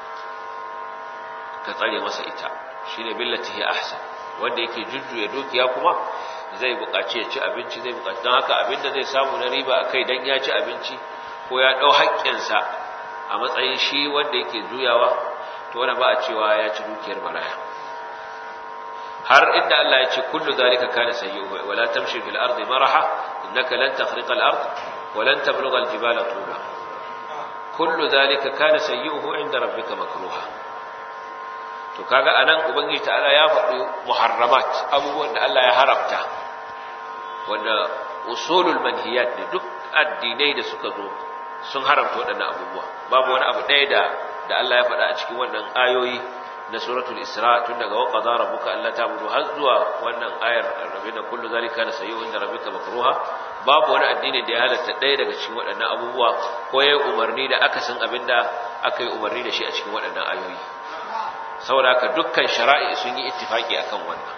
ka tsare masa ita shine billati hiya ahsan wanda yake jujjuya dukiya kuma zai buƙaci ya ci abinci zai buƙaci don haka abinda zai samu na riba a kai don ya ci abinci ko ya ɗau haƙƙinsa a matsayin shi wanda yake juyawa to wani ba a cewa ya ci dukiyar maraya har inda Allah ya ce kullu zalika kana sayyi'u wala tamshi fil ardi maraha innaka lan takhriqa al ard wa lan tablugha al jibala tula kullu zalika kana sayyi'uhu inda rabbika makruha to kaga anan ubangiji ta'ala ya faɗi muharramat abubuwan da Allah ya haramta wanda usulul manhiyat ne duk addinai da suka zo sun haramta waɗannan abubuwa babu wani abu ɗaya da da Allah ya faɗa a cikin wannan ayoyi na suratul isra tun daga waqada rabbuka alla ta'budu har zuwa wannan ayar rabbina kullu zalika na sayyu inda rabbika makruha babu wani addini da ya halatta ɗaya daga cikin waɗannan abubuwa ko yayi umarni da akasin abinda aka yi umarni da shi a cikin waɗannan ayoyi saboda haka dukkan shara'i sun yi ittifaki akan wannan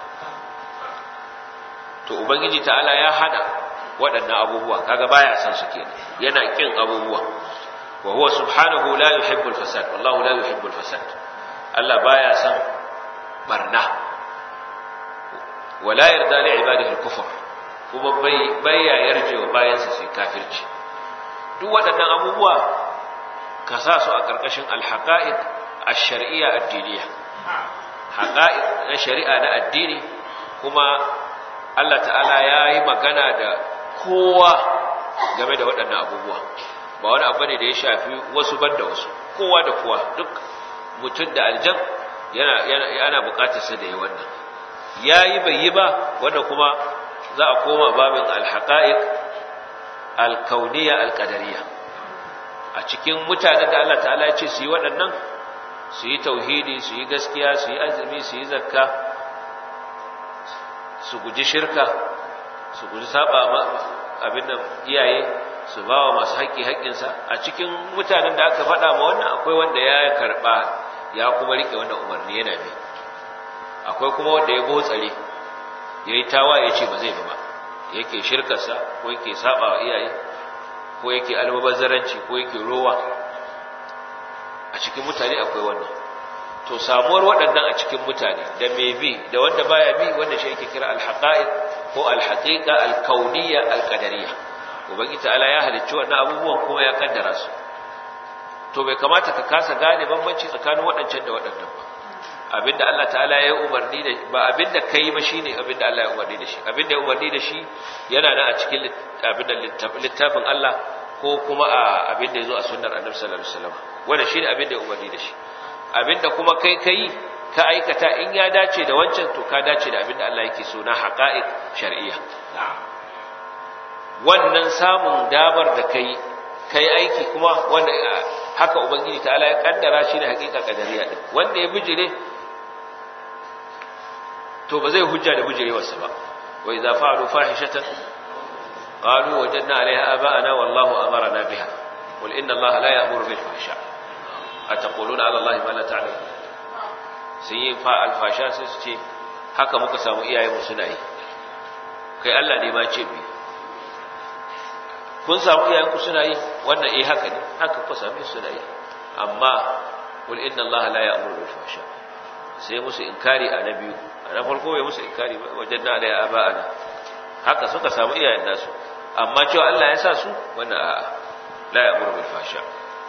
to ubangiji ta'ala ya hana waɗannan abubuwa kaga baya san su kenan yana kin abubuwa wa huwa subhanahu la yuhibbul fasad wallahu la yuhibbul fasad Allah baya san barna wala yarda li ibadihi al-kufr kuma bai baya yarje wa bayansa sai kafirci duk waɗannan abubuwa ka sa su a ƙarƙashin al-haqa'iq ash-shar'iyya ad-diniyya haqa'iq na shari'a na addini kuma Allah ta'ala ya yi magana da kowa game da waɗannan abubuwa ba wani abu ne da ya shafi wasu banda wasu kowa da kowa duk mutum da aljan yana yana buƙatar sa da yi wannan yayi bai yi ba wanda kuma za a koma babin al-haqa'iq al-kauniyya al-qadariyya a cikin mutanen da Allah ta'ala ya ce su yi waɗannan su yi tauhidi su yi gaskiya su yi azumi su yi zakka su guji shirka su guji saba abin da iyaye su ba wa masu haƙƙi haƙƙinsa a cikin mutanen da aka faɗa ma wannan akwai wanda ya karɓa ya kuma riƙe wannan umarni yana bi akwai kuma wanda ya gotsare ya yi tawa ya ce ba zai ba yake shirkarsa ko yake saba wa iyaye ko yake almubazzaranci ko yake rowa a cikin mutane akwai wannan to samuwar waɗannan a cikin mutane da mai bi da wanda baya bi wanda shi yake kira alhaqa'iq ko alhaqiqa alkauniyya alqadariyya ubangi ta'ala ya halicci wannan abubuwan kuma ya kaddara su to bai kamata ka kasa gane bambanci tsakanin waɗancan da waɗannan ba abinda Allah ta'ala ya umarni da ba abinda kai ba shine abinda Allah ya umarni da shi abinda ya umarni da shi yana nan a cikin abinda littafin Allah ko kuma a abinda yazo a sunnar Annabi sallallahu alaihi wasallam wanda shine abinda ya umarni da shi abinda kuma kai kai ka aikata in ya dace da wancan to ka dace da abinda Allah yake so na haqa'iq shar'iyya wannan samun damar da kai kai aiki kuma wanda haka ubangiji ta'ala ya kaddara shi ne haƙiƙa kadariya din wanda ya bijire to ba zai hujja da bijirewarsa ba wa idza fa'alu fahishatan qalu wajadna 'alayha aba'ana wallahu amarna biha qul inna allaha la ya'muru bil fahsha ataquluna 'ala allahi ma la ta'lamun sun yi fa alfasha sai su ce haka muka samu iyayenmu suna yi kai Allah ne ma ce bi kun samu iyayenku suna yi wannan eh haka ne haka ku same su suna yi amma qul inna Allah la ya'muru bil fahsha sai musu inkari a na biyu a na farko bai musu inkari ba wajen na alai aba'ana haka suka samu iyayen nasu amma cewa Allah ya sa su wannan a'a la ya'muru bil fahsha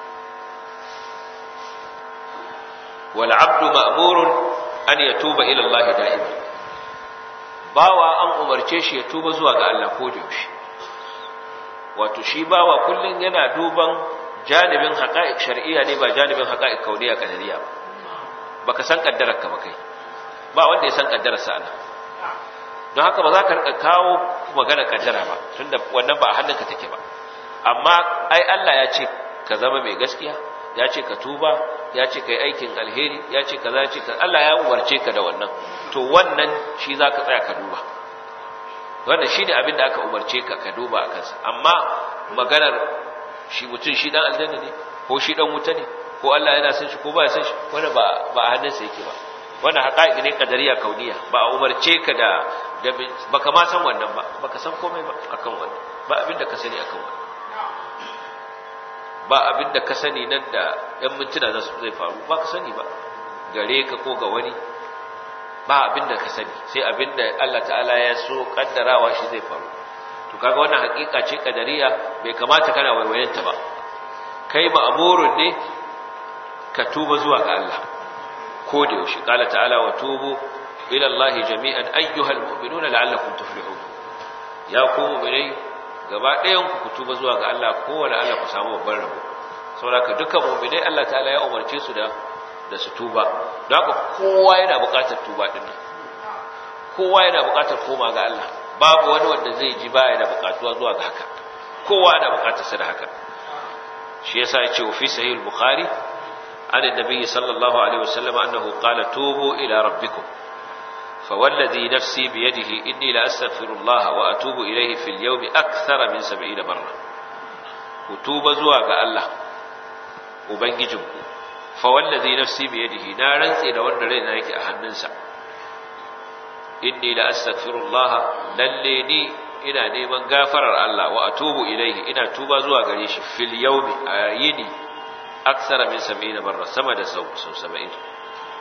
wal 'abdu ma'murun an yatuba ila Allah da'iman bawa an umarce shi ya tuba zuwa ga Allah ko da yaushe wato shi bawa kullun yana duban janibin haqa'iq shar'iyya ne ba janibin haqa'iq kauniya kadariya ba baka san kaddarar ka ba kai ba wanda ya san kaddarar sa ana don haka ba za ka rika kawo magana kaddara ba tunda wannan ba a hannunka take ba amma ai Allah ya ce ka zama mai gaskiya ya ce ka tuba ya ce ka yi aikin alheri ya ce ka za ce ka Allah ya umarce ka da wannan to wannan shi za ka tsaya ka duba wannan shi ne abin da aka umarce ka ka duba a kansa amma maganar shi mutum shi dan aljanna ne ko shi dan wuta ne ko Allah yana san shi ko ba ya san shi wannan ba ba a hannunsa yake ba wannan haƙa'iƙi ne kadariya kauniya ba a umarce ka da da baka ma san wannan ba baka san komai ba akan wannan ba abin da ka sani akan wannan ba abin da ka sani nan da ‘yan mintuna za su zai faru ba ka sani ba gare ka ko ga wani ba abin da ka sani sai abin da Allah ta'ala ya so kaddarawa shi zai faru to kaga wannan hakika ce kadariya bai kamata kana waiwayenta ba kai ma'amurun ne ka tuba zuwa ga Allah ko da yaushe qala ta'ala wa tubu ila Allah jami'an ayyuhal mu'minuna la'allakum tuflihun ya ku mu'minai gaba ɗayan ku tuba zuwa ga Allah kowane Allah ku samu babban rabo saboda dukkan mu'minai Allah ta'ala ya umarce su da da su tuba don haka kowa yana buƙatar tuba din nan kowa yana buƙatar koma ga Allah babu wani wanda zai ji baya da buƙatuwa zuwa ga haka kowa yana buƙatar sa da haka shi yasa ya ce fi sahih al-bukhari an annabi sallallahu alaihi wasallam annahu qala tubu ila rabbikum فوالذي نفسي بيده إني لأستغفر الله وأتوب إليه في اليوم أكثر من سبعين مرة وتوب زواج الله وبنججنكم فوالذي نفسي بيده نارا إلى وأن لنا يكي أهننسا إني لأستغفر الله لليني ina neman gafarar Allah wa atubu ilaihi ina tuba zuwa gare shi fil yawmi ayini aksara min 70 barra sama da sau 70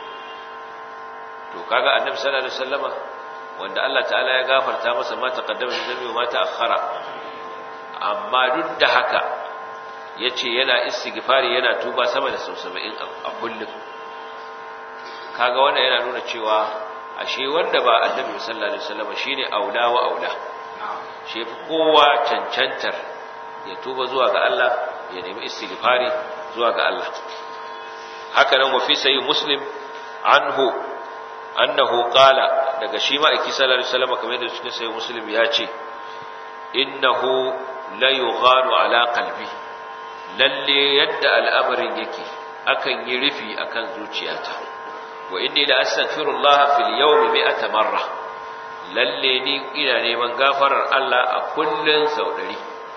to kaga annabi sallallahu alaihi wasallama wanda Allah ta'ala ya gafarta masa ma taqaddama min dhanbi wa ma ta'akhkhara amma duk da haka yace yana istighfari yana tuba sama da sau 70 a kullum kaga wannan yana nuna cewa ashe wanda ba annabi sallallahu alaihi wasallama shine aula wa aula shi fi kowa cancantar ya tuba zuwa ga Allah ya nemi istighfari zuwa ga Allah haka nan wa fi sayyid muslim anhu annahu qala daga shi ma aiki sallallahu alaihi wasallam kamar yadda cikin sayyid muslim ya ce innahu la yugharu ala qalbi lalle yadda al'amarin yake akan yi rufi akan zuciyata wa inni la astaghfirullah fil yawmi mi'ata marra lalle ni ina neman gafarar Allah a kullun sau 100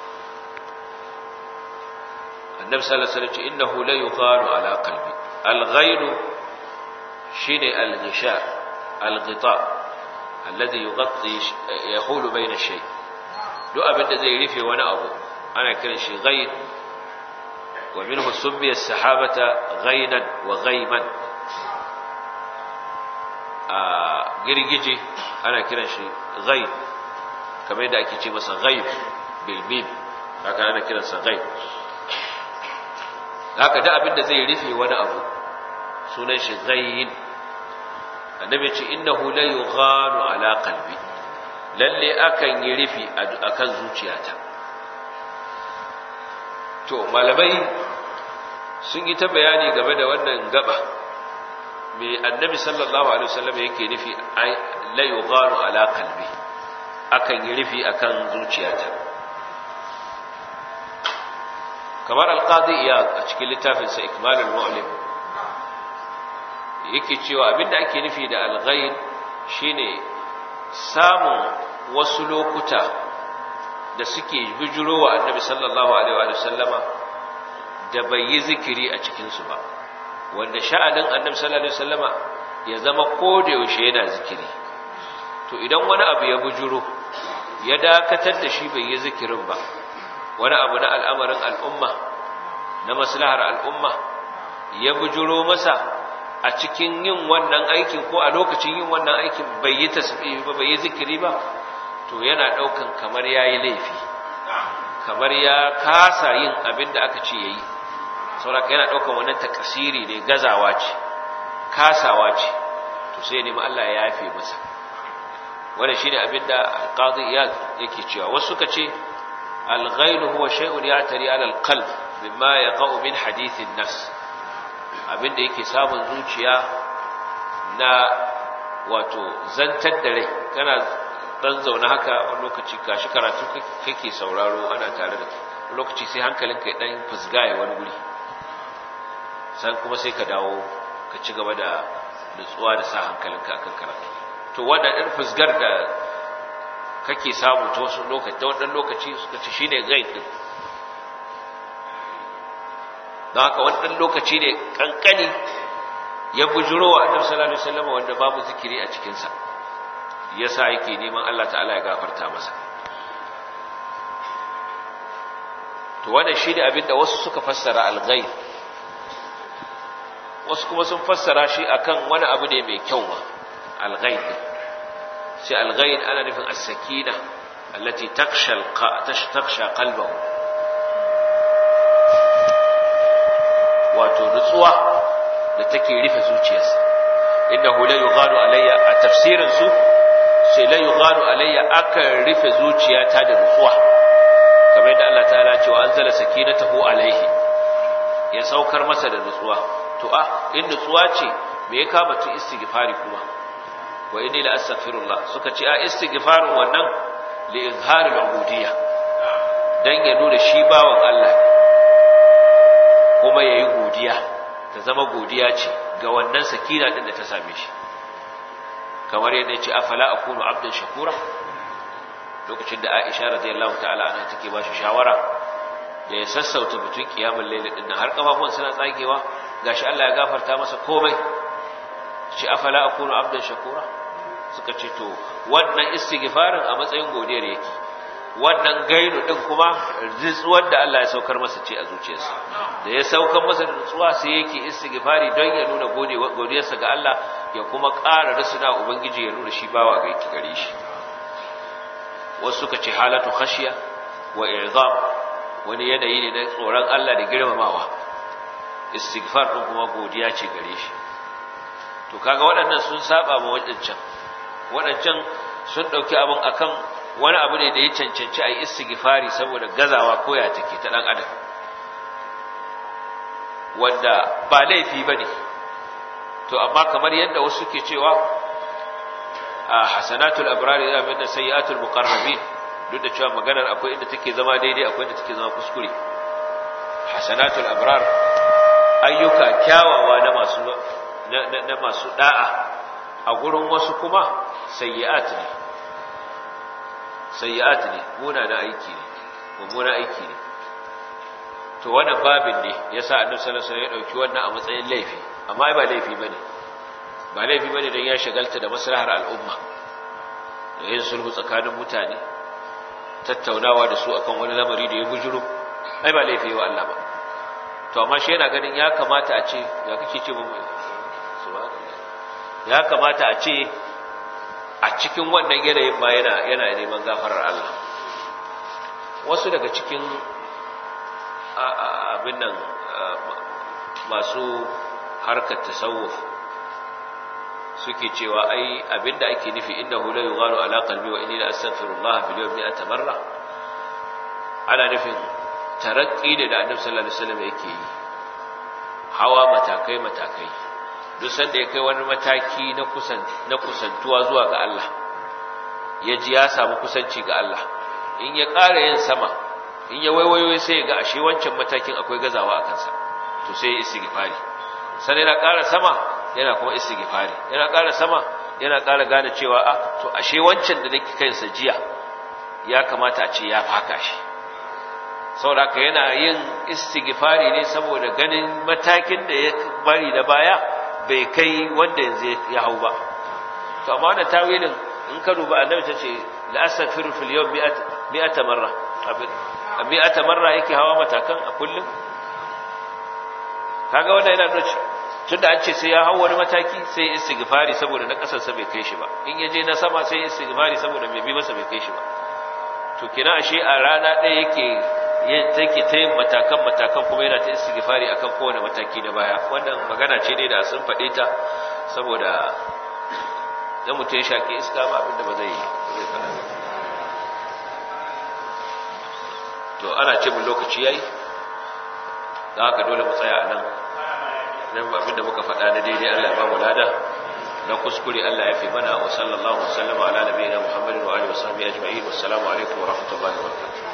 annabi sallallahu alaihi wasallam innahu la yugharu ala qalbi al-ghayru shine al-ghisha al-ghita alladhi yughatti yahulu bayna shay duk abin da zai rufe wani abu ana kiran shi ghayr wa minhu summiya as-sahabata ghaynan wa ghayman a girgije ana kiran shi ghayr kamar yadda ake ce masa ghayb bil mim haka ana kiransa ghayb haka da abin da zai rufe wani abu sunan shi ghayyin annabi ce innahu la yughanu ala qalbi lalle akan yi rufi akan zuciyata to malamai sun yi ta bayani game da wannan gaba me annabi sallallahu alaihi wasallam yake nufi la yughanu ala qalbi akan yi rufi akan zuciyata kamar alqadi iyad a cikin littafinsa ikmalul mu'lim yake cewa abinda ake nufi da alghayr shine samun wasu lokuta da suke bijiro wa annabi sallallahu alaihi wa sallama da bai yi zikiri a cikin su ba wanda sha'anin annabi sallallahu alaihi wa sallama ya zama koda yaushe yana zikiri to idan wani abu ya bujuro ya dakatar da shi bai yi zikirin ba wani abu na al'amarin al'umma na maslahar al'umma ya bujuro masa a cikin yin wannan aikin ko a lokacin yin wannan aikin bai yi tasbihi ba bai yi zikiri ba to yana daukan kamar yayi laifi kamar ya kasa yin abin da aka ce yayi saboda yana daukan wannan takasiri ne gazawa ce kasawa ce to sai nemi Allah ya yafe masa wannan shine abin da al-qadi yake cewa wasu suka ce al-ghayl huwa shay'un ya'tari 'ala al-qalb mimma yaqa'u min hadith an-nafs abinda yake samun zuciya na wato zantar da rai kana dan zaune haka wani lokaci gashi karatu kake sauraro ana tare da wani lokaci sai hankalinka ya dan fusgaye wani guri san kuma sai ka dawo ka ci gaba da nutsuwa da sa hankalinka akan karatu to wannan ɗan fusgar da kake samu ta wasu lokaci ta wannan lokaci suka ci shine gaid din don haka wannan lokaci ne kankani ya bujuro wa annabi sallallahu alaihi wasallam wanda babu zikiri a cikin sa yasa yake neman Allah ta'ala ya gafarta masa to wannan shine abin da wasu suka fassara al-ghaib wasu kuma sun fassara shi akan wani abu ne mai kyau ma al-ghaib sai al-ghaib ana nufin as-sakina allati taksha taksha qalbahu wato nutsuwa da take rufe zuciyarsa innahu la yughadu alayya a tafsirin su sai la yughadu alayya akan rufe zuciyata da nutsuwa kamar yadda Allah ta'ala ce wa anzala sakinatahu alayhi ya saukar masa da nutsuwa to a in nutsuwa ce me ya kama tu istighfari kuma wa inni la astaghfirullah suka ce a istighfarin wannan li izhari al-ubudiyya dan ya nuna shi bawan Allah kuma yayi godiya ta zama godiya ce ga wannan sakina din da ta same shi kamar yadda ya ce afala akunu abdan shakura lokacin da Aisha radiyallahu ta'ala anha take ba shi shawara da ya sassauta mutun kiyamul layl din nan har kafafun suna tsagewa gashi Allah ya gafarta masa komai shi afala akunu abdan shakura suka ce to wannan istighfarin a matsayin godiyar yake wannan gainu din kuma ritsuwar da Allah ya saukar masa ce a zuciyarsa da ya saukar masa da nutsuwa sai yake istighfari don ya nuna godiyarsa ga Allah ya kuma ƙara rasuna ubangiji ya nuna shi bawa ga yake gare shi wasu suka ce halatu khashiya wa i'zam wani yanayi ne na tsoron Allah da girmamawa istighfar din kuma godiya ce gare shi to kaga waɗannan sun saba ma waɗancan waɗancan sun ɗauki abin akan wani abu ne da ya cancanci a yi istighfari saboda gazawa koya take ta ɗan adam wanda ba laifi ba ne to amma kamar yadda wasu ke cewa a hasanatul abrari da abin da sayyatul muqarrabin duk da cewa maganar akwai inda take zama daidai akwai inda take zama kuskure hasanatul abrar ayyuka kyawawa na masu na masu da'a a gurin wasu kuma sayyi'at ne sayyi'at ne munana aiki ne mummuna aiki ne to wannan babin ne yasa annabi sallallahu alaihi wasallam ya dauki wannan a matsayin laifi amma ba laifi bane ba laifi bane dan ya shagalta da maslahar al'umma da yin sulhu tsakanin mutane tattaunawa da su akan wani lamari da ya bujuro ai ba laifi wa Allah ba to amma shi yana ganin ya kamata a ce ya kake ce mu subhanallah ya kamata a ce a cikin wannan yanayin ma yana yana neman gafarar Allah wasu daga cikin abin nan masu harkar tasawuf suke cewa ai abinda ake nufi innahu la yughalu ala qalbi wa inni la astaghfirullah fil yawmi atamarra ana nufin tarakki da da annabi sallallahu alaihi wasallam yake yi hawa matakai matakai duk sanda ya kai wani mataki na kusan na kusantuwa zuwa ga Allah ya ji ya samu kusanci ga Allah in ya ƙara yin sama in ya waiwayo sai ya ga ashe wancan matakin akwai gazawa a kansa to sai ya istighfari sai yana ƙara sama yana kuma istighfari yana ƙara sama yana ƙara gane cewa a to ashe wancan da nake kansa jiya ya kamata a ce ya faka shi saboda ka yana yin istighfari ne saboda ganin matakin da ya bari da baya bai kai wanda yanzu ya hau ba to amma wannan tawilin in ka duba annabi ta ce la astaghfiru fil yawm mi'ata marra a mi'ata marra yake hawa matakan a kullum kaga wannan yana nuna tunda an ce sai ya hawo wani mataki sai istighfari saboda na kasarsa bai kai shi ba in ya je na sama sai istighfari saboda mai bi masa bai kai shi ba to kina ashe a rana ɗaya yake take ta yin matakan matakan kuma yana ta istighfari akan kowane mataki na baya wannan magana ce ne da sun faɗe ta saboda dan mutum ya shaƙi iska ba abin da ba zai zai faɗa to ana ce mun lokaci yayi dan haka dole mu tsaya a nan nan abin da muka faɗa na daidai Allah ya ba mu lada na kuskure Allah ya fi mana wa sallallahu alaihi wa sallam ala nabiyina Muhammadin wa alihi wa sahbihi ajma'in wassalamu alaikum wa rahmatullahi wa barakatuh